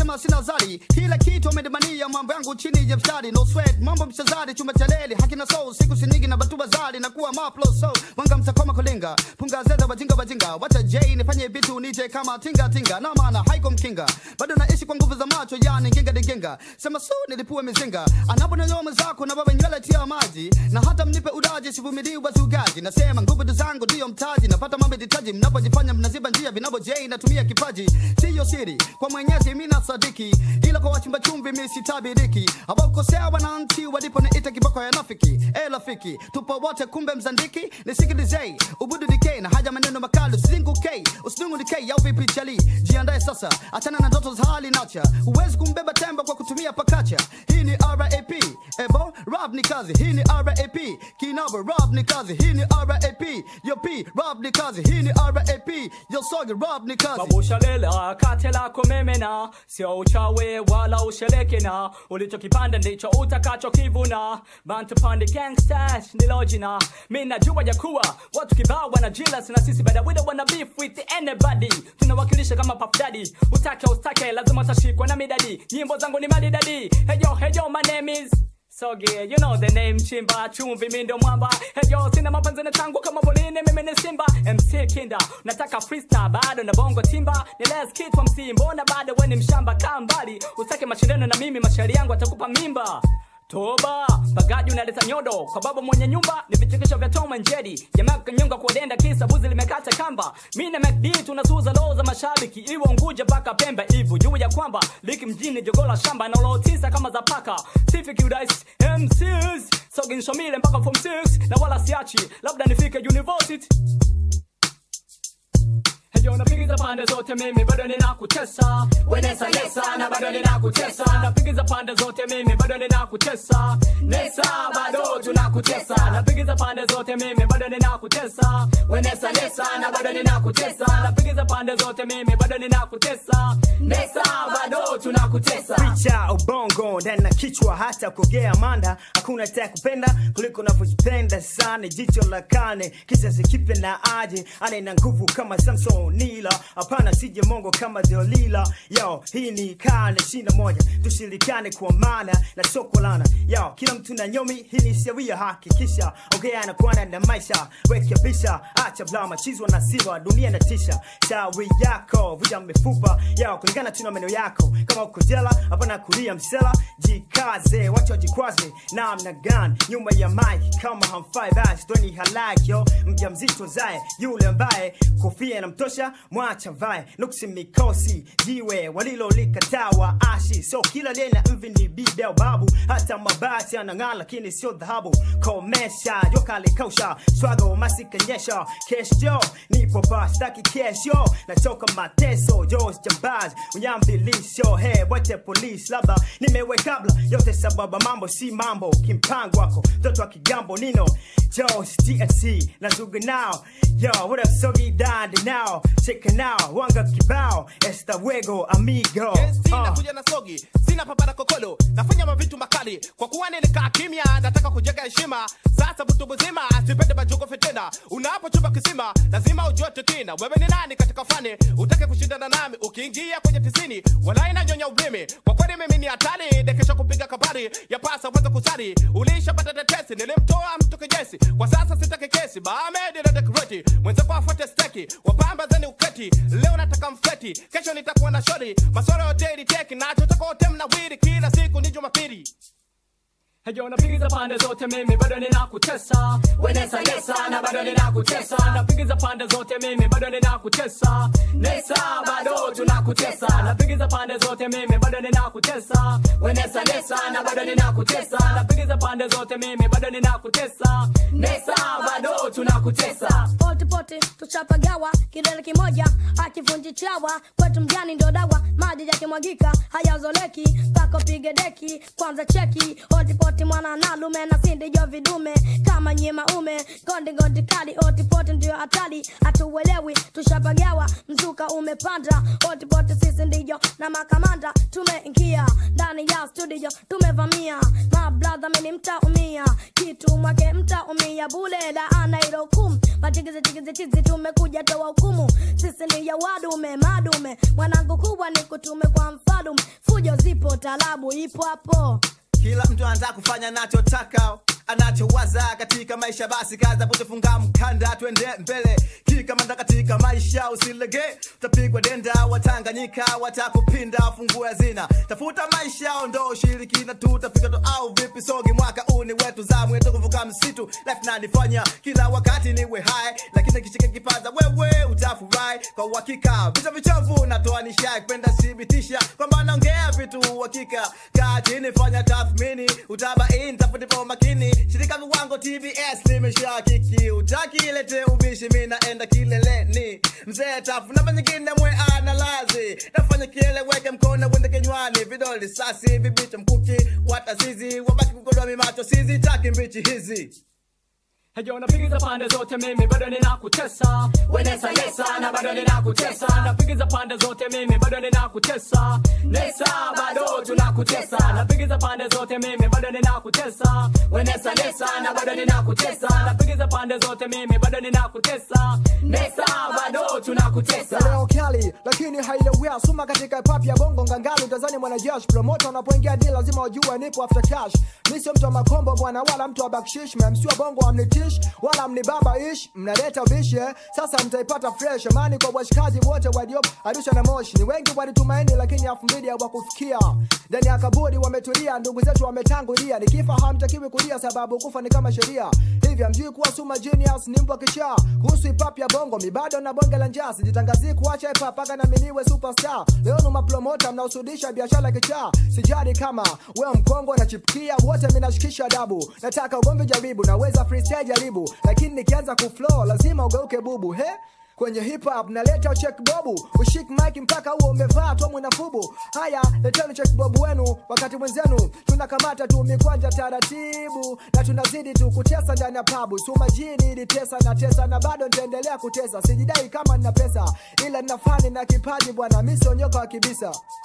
kama sina zari kila kitu amedemania mambo yangu chini ya mstari no sweat mambo mchezari chuma cha leli hakina soul siku sinigi na batuba zari na kuwa maplo so wanga msakoma kulinga punga zeza wajinga wajinga wacha j nifanye vitu unite kama tinga tinga na maana haiko mkinga bado naishi kwa nguvu za macho yani nginga dinginga sema su nilipue mizinga anaponyoa mwenzako na baba nywele tia maji na hata mnipe udaji sivumilii wazugaji nasema nguvu ndo zangu ndiyo mtaji napata mambo ditaji mnapojifanya mnaziba njia vinabo j natumia kipaji siyo siri kwa mwenyezi mina sadiki ila kwa wachimba chumvi mi sitabiriki awakosea wananchi walipo niita kiboko ya nafiki e rafiki tupo wote kumbe mzandiki nisikilize ubudu dk na haja maneno makali usizingu k usidungu dk au vipi chali jiandae sasa achana na ndoto za hali nacha huwezi kumbeba tembo kwa kutumia pakacha hii ni rap ebo rap ni kazi hii ni rap kinabo rap ni kazi hii ni rap yo p rap ni kazi hii ni rap yo sogi rap ni kazi babushalela kate lako memena sio uchawe wala usherekena ulichokipanda ndicho utakachokivuna bantu pandi gangsters ndilo jina mi najua ya kuwa watu kibao wana jealous na sisi bada we don't wanna beef with anybody tunawakilisha kama Puff Daddy utake ustake lazima utashikwa na midadi nyimbo zangu ni madidadi heyo heyo my name is Sogi, you know the name Chimba, chumvi mi ndio mwamba Heyo, sina mapenzi na tangu kama Bolini, mimi ni Simba MC Kinda, nataka freestyle bado na bongo timba Ni less kid from MC, mbona bado we ni mshamba Kaa mbali, usake mashindano na mimi, mashairi yangu atakupa mimba Toba, bagaji unaleta nyodo kwa baba mwenye nyumba, ni vichekesho vya Tom and Jerry. Jamaa kanyonga kwa denda kisa buzi limekata kamba. Mimi na MacD tunasuza roho za mashabiki, iwe Unguja mpaka Pemba hivyo. Juu ya kwamba liki mjini jogola shamba na roho tisa kama za paka. Sifiki udais MCs, sogin shomile mpaka form 6 na wala siachi, labda nifike university. Heyo napigiza pande zote mimi bado ninakutesa Wenesa nesa na bado ninakutesa Napigiza pande zote mimi bado ninakutesa Nesa bado tunakutesa Napigiza pande zote mimi bado ninakutesa Wenesa nesa na bado ninakutesa Napigiza pande zote mimi bado ninakutesa Nesa bado tunakutesa picha ubongo ndani na kichwa hata kugea manda hakuna ta kupenda kuliko unavyojipenda sana jicho la kane kizazi kipya na aje anaina nguvu kama samson nila hapana sije mongo kama deolila yo hii ni kane shina moja tushirikane kwa maana na soko lana yo kila mtu na nyomi hii ni sheria hakikisha ongea na kuana na maisha rekebisha acha blama chizwa na siva dunia na tisha shawi yako vuja mifupa yo kulingana tu na meno yako kama uko jela hapana kulia msela jikaze wacha wajikwaze namna gani nyuma ya mike kama hamfai basi doni halaki yo mja mzito zae yule ambaye kofia inamtosha mwacha vae nuksi mikosi jiwe walilolikataa ashi so kila lena mvi ni bideo babu hata mabati anang'aa lakini sio dhahabu komesha joka likausha swago masikanyesha kesho nipo pa staki kesho nachoka mateso jos jambaz unyambilisho he wote polisi labda nimewe kabla yote sababa mambo si mambo kimpango wako mtoto wa kigambo nino jos tnc nazuga nao yo what up sogi dandi now cheka now wanga kibao esta wego amigo sina uh. kuja na sogi sina papara kokolo nafanya mavitu makali kwa kuwa nilikaa kimya nataka kujenga heshima sasa butu buzima sipende majuko fitenda unapochumba kisima lazima ujue tukina wewe ni nani katika fani utake kushindana nami ukiingia kwenye tisini walai na nyonya ulimi kwa kweli mimi ni hatari dekesha kupiga kabari ya pasa weza kusari ulishapata tetesi nilimtoa mtu kijesi kwa sasa sitaki kesi baamedi na dekreti mwenzako afuate steki wapamba zeni uketi leo nataka mfeti kesho nitakuwa na shori maswala yote iliteki nachotaka wote mnawiri kila siku ni jumapili Heyo napigiza pande zote mimi bado ninakutesa Wenesa nesa na bado ninakutesa Napigiza pande zote mimi bado ninakutesa Nesa bado tunakutesa Napigiza pande zote mimi bado ninakutesa Wenesa nesa na bado ninakutesa Napigiza pande zote mimi bado ninakutesa Nesa bado tunakutesa pote pote tuchapagawa kidole kimoja akivunji chawa kwetu mjani ndo dawa maji yakimwagika hayazoleki mpaka upige deki kwanza cheki otipoti mwana nalume na sindijo vidume kama nyima ume gondi gondi kali otipoti ndio hatari hatuuelewi tushapagawa mzuka umepanda otipoti sisi ndiyo na makamanda tumeingia ndani ndani ya studio tumevamia mabradha mini mtaumia kitu mwake mtaumia bule laana ilo hukumu machigizi chigizi chizi tumekuja toa hukumu sisi ni ya wadume madume mwanangu kubwa ni kutume kwa mfalume fujo zipo talabu ipo hapo kila mtu anataka kufanya anachotaka anachowaza katika maisha basi kaza kutofunga mkanda twende mbele kikamanda katika maisha usilege utapigwa denda watanganyika watakupinda fungue hazina tafuta maisha ndo ushirikina tu utafika tu au vipi sogi mwaka uni wetu zamu yetu kuvuka msitu life nanifanya kila wakati niwe hai lakini kishika kipaza wewe utafurahi kwa uhakika vita vichovu natoa nishai kwenda thibitisha kwamba naongea vitu uhakika kaa chini fanya tathmini utabaini tafutipa makini shirika viwango tbs limeshakiki utakilete ubishi mi naenda kileleni mzee tafu namba nyingine mwe analazi nafanya kieleweke mkono wende kinywani vidole sasi vibicho mkuki watazizi wabaki kukodoa mimacho sizitaki mbichi hizi Hejo napigiza pande zote mimi bado ninakutesa Wenesa nesa na bado ninakutesa Napigiza pande zote mimi bado ninakutesa Nesa bado tunakutesa Napigiza pande zote mimi bado ninakutesa Wenesa nesa na bado ninakutesa Napigiza pande zote mimi bado ninakutesa Nesa bado tunakutesa ya leo kali lakini hailewea suma katika pap ya bongo ngangali utazani mwanajeshi promota unapoingia di lazima wajue nipo after cash mi sio mtu wa makombo bwana wala mtu wa bakshish memsiwa bongo amnitish wala mnibaba ish mnaleta ubishi eh? sasa mtaipata fresh amani kwa washikaji wote wadiop arusha na moshi ni wengi walitumaini lakini elfu mbili hawakufikia ndani ya kaburi wametulia ndugu zetu wametangulia nikifa hamtakiwi kulia sababu kufa ni kama sheria hivyo mjui kuwa suma genius ni mbwa kichaa kuhusu hip-hop ya bongo mibado na bonge la njaa sijitangazii kuacha hip-hop mpaka na miniwe superstar leo ni mapromota mnaosudisha biashara kichaa sijari kama wewe mkongo na chipkia wote minashikisha adabu nataka ugomvi jaribu naweza freestyle jaribu lakini nikianza kuflow lazima ugeuke bubu he kwenye hip hop naleta check bobu ushik mic mpaka huo umevaa tomu na fubu haya leteni check bobu wenu wakati mwenzenu tunakamata tu mikwanja taratibu na tunazidi tu kutesa ndani ya pabu sumajini ilitesa na tesa na bado nitaendelea kutesa sijidai kama nina pesa ila nina fani na kipaji bwana mi sionyoka wa kibisa